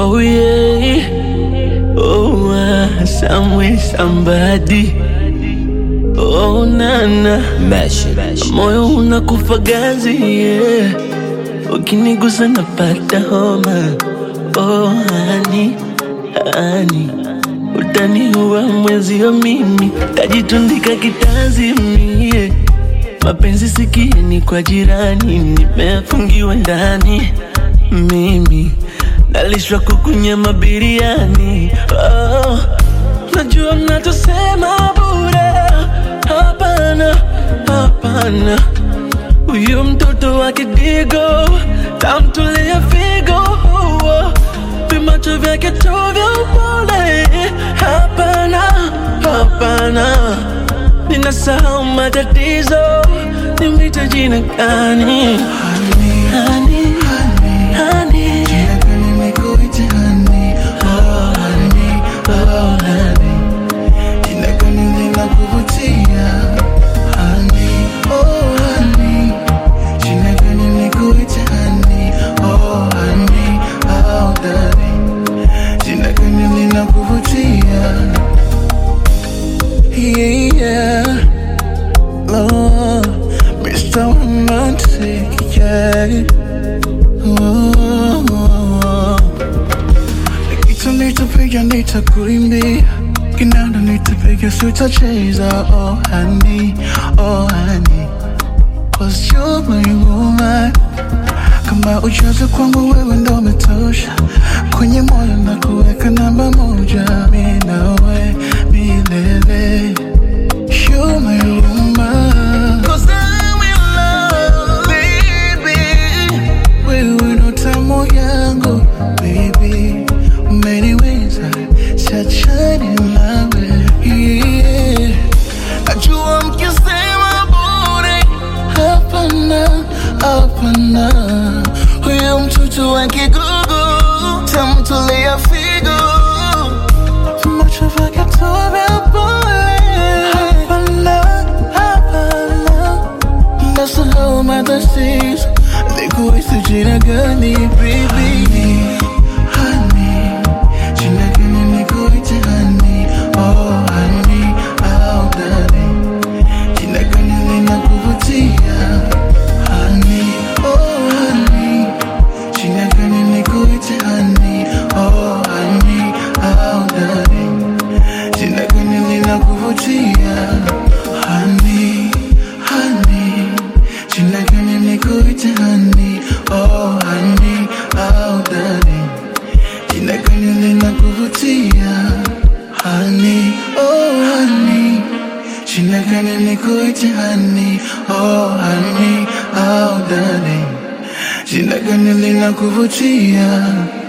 Oh yeah, oh uh, somewhere somebody. Oh nana, Mesh, mesh. moyo unakufa gazi yeah. Ukinigusa napata homa. Oh hani, hani, utaniua mwezio mimi, tajitundika kitanzi mie mapenzi sikieni kwa jirani, nimefungiwa ndani mimi nalishwa kukunyama biriani. Oh, najua mnachosema bure, hapana, hapana. Huyu mtoto wa kidigo tamtolea figo, oh, vimacho vyake tu vya upole. Hapana, hapana, ninasahau matatizo, nimwite jina gani? Honey, honey, Jina gani nikuite honey? Oh, honey, oh, honey. Jina gani linakuvutia? Honey, oh, honey. Jina gani nikuite honey? Oh, honey, oh, darling. Jina gani linakuvutia? Yeah, oh, Mr. Romantic, yeah. Oh, oh, oh. Nikita nitapiga nitakuimbia kinanda nitapiga sitacheza oh honey oh honey Cause you're my woman kama ujazo kwangu wewe ndo umetosha kwenye moyo na kuweka namba moja mi nawe milele You're my woman Cause I'm in love baby wewe ndo tamu yangu baby, umeniweza siachani nawe yeah. Najua mkisema bure, hapana, hapana, huyo mtoto wa kigugu tamtolea figo, macho vyake tu vya pole, hapana, hapana Nasahau matatizo Nikuhisi jina gani baby Honey Jina gani nikuite honey Oh honey Oh darling Jina gani linakuvutia Honey Oh honey Jina gani nikuite honey Oh honey Oh darling Jina gani linakuvutia Honey Honey Jina gani nikuite honey Oh honey Oh darling Jina gani linakuvutia Honey Oh honey Jina gani nikuite honey Oh honey Oh darling Jina gani linakuvutia